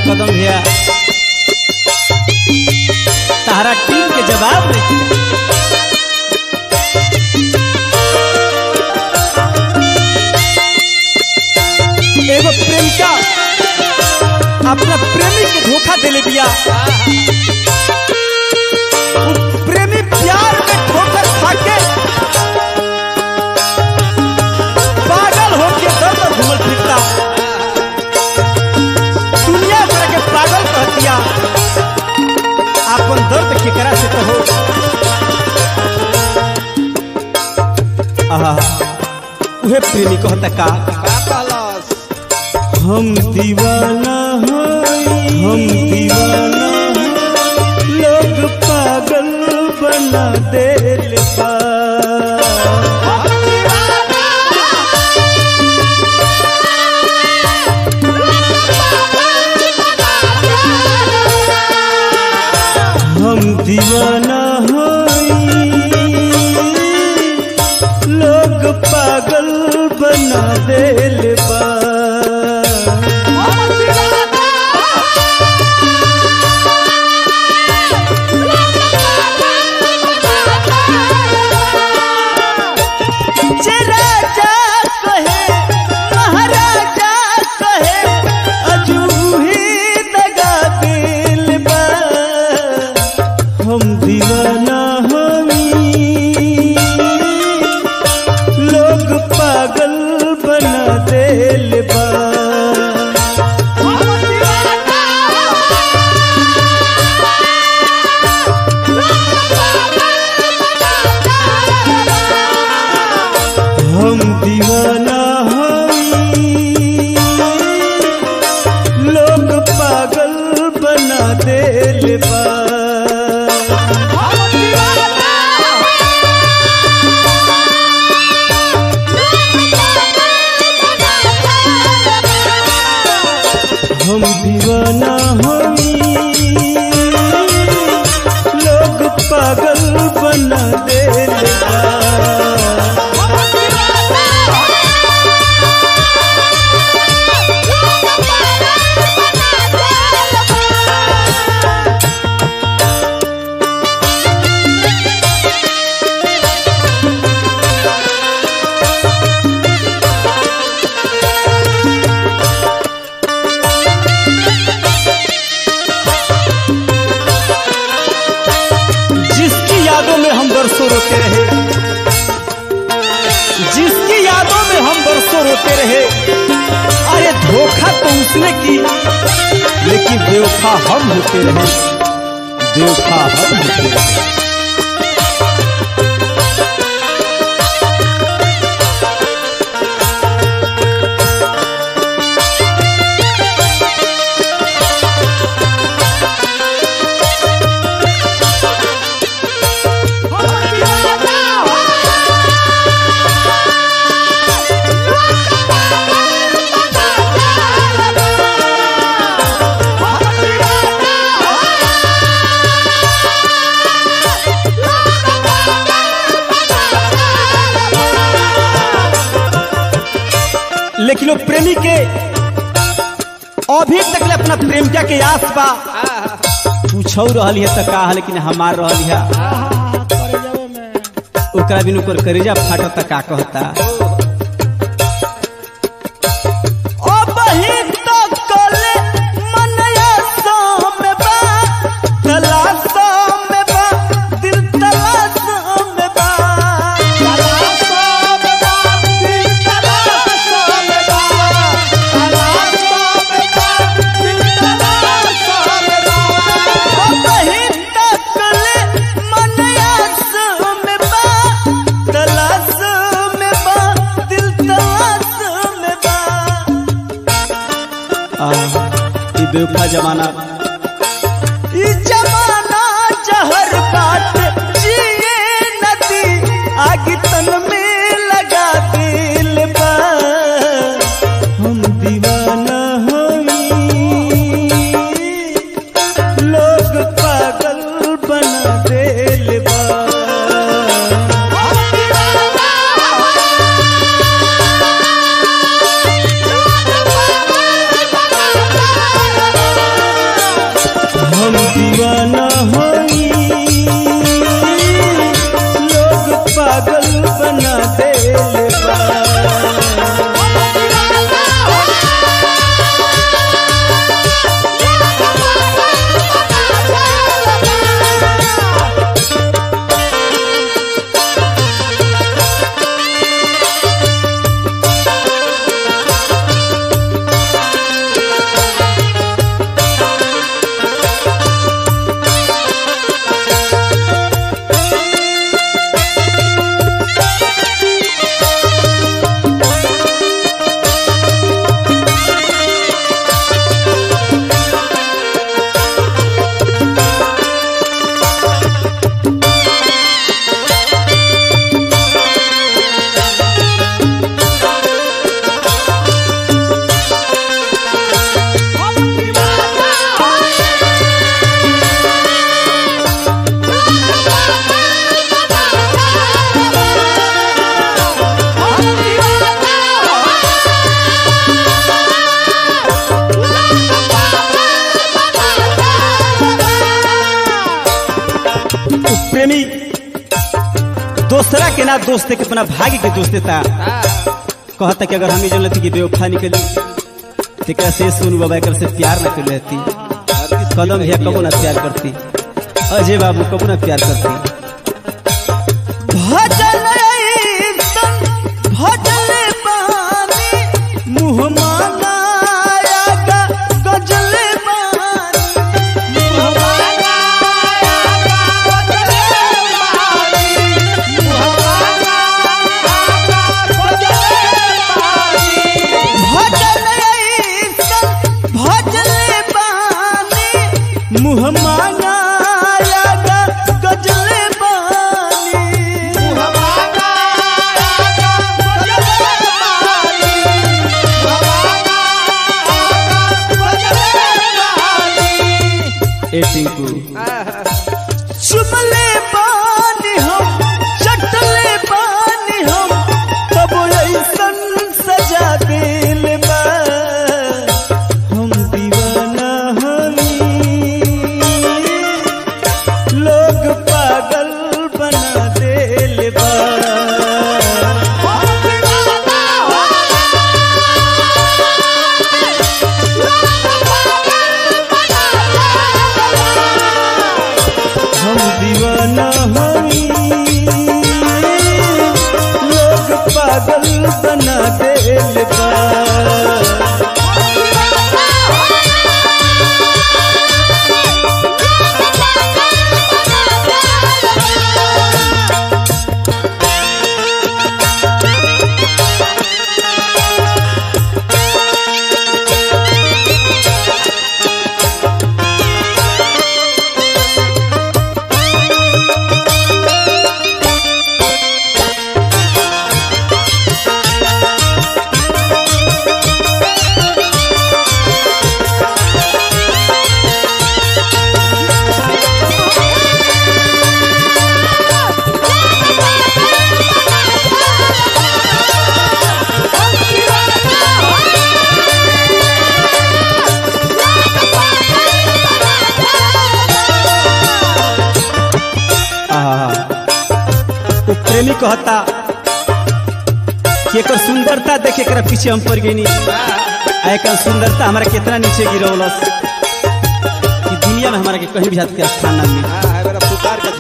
कदम भैया तारा टीम के जवाब नहीं एगो प्रेमिका अपना प्रेमी के धोखा देले बिया उ प्रेमी प्यार में ठोकर खाके पागल होके दर दर घूमल फिरता दुनिया भर के पागल कहतिया अपन दर्द केकरा से कहो आहा उहे प्रेमी कहता का का कहलस हम दीवाना हई हम दीवाना हई, लोग पागल बना देल बा हम दीवाना हई लोग पागल बना देल बा जे राजा कहे महाराजा कहे अजूही दगा दिल बा हम दीवाना हमी लोग पागल बना देल बा हम दीवाना हई लोग पागल बना देल बा हम दीवाना हई लोग पागल बना देल बा जिसकी यादों में हम बरसों रोते रहे जिसकी यादों में हम बरसों रोते रहे अरे धोखा तो उसने की लेकिन बेवफा हम होते रहे बेवफा हम होते रहे लेकिन वो प्रेमी के अभी तक ले अपना प्रेमिका के आस बा पूछौ रहल है त का लेकिन हमार रहल है ओकरा बिन ओकर करेजा फाटत का कहता अबही तो कले मनया साम बा तलाश में बा दिल तलाश में बा अबही तो कले मनया साम बा तलाश में बा दिल तलाश में बा आ ये बेवफा जमाना ई जमाना जहर बात जिए नदी आग तन में लगा दिल बा हम दीवाना हई लोग पागल बना दिल बा प्रेमी दोसरा के ना दोस्त के अपना भाग्य के दोस्त था कहता कि अगर हम ही जानती कि बेवफा निकली तेकरा से सुन बाबा कर से प्यार न कर लेती कदम भैया कबो ना प्यार करती अजय बाबू कबो ना प्यार करती भजन ऐसन भजन बानी मुँह मांगाया गा गजल बानी मुँह भजन ऐसन भजन बानी मुँह मांगाया गा गजल बानी ए टिंकू चुमले पानी हम चटले पानी हम तब ऐसन सजा दिल बा हम दीवाना हमी लोग पागल बना दिल बा हम दीवाना हमी लोग पागल बना दिल बा आहा। वो प्रेमी कहता कि एकर सुंदरता देख एकरा पीछे हम पड़ गई एकर सुंदरता हमारा कितना नीचे गिरौलस कि दुनिया में हमारा के कहीं भी हाथ के स्थान ना मिली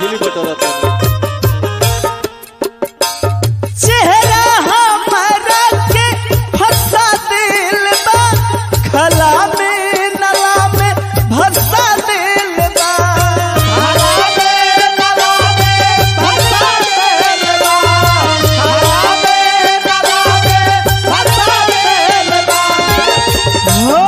चेहरा हमारा के फंसा दिल बा खला में नला में भसा दिल बा हो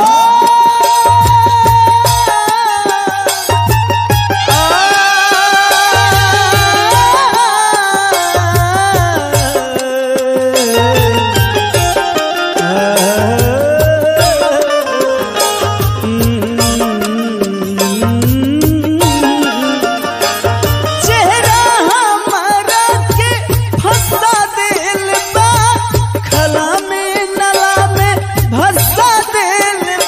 चेहरा हमारा के फंसा दिल बा खला में नला में भसा दिल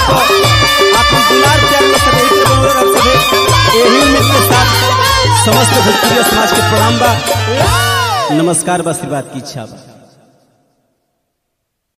को आपन दुलार प्यार में सब एक बनल रह सके एही उम्मीद के साथ समस्त भोजपुरी समाज के प्रणाम बा नमस्कार बा आशीर्वाद की इच्छा बा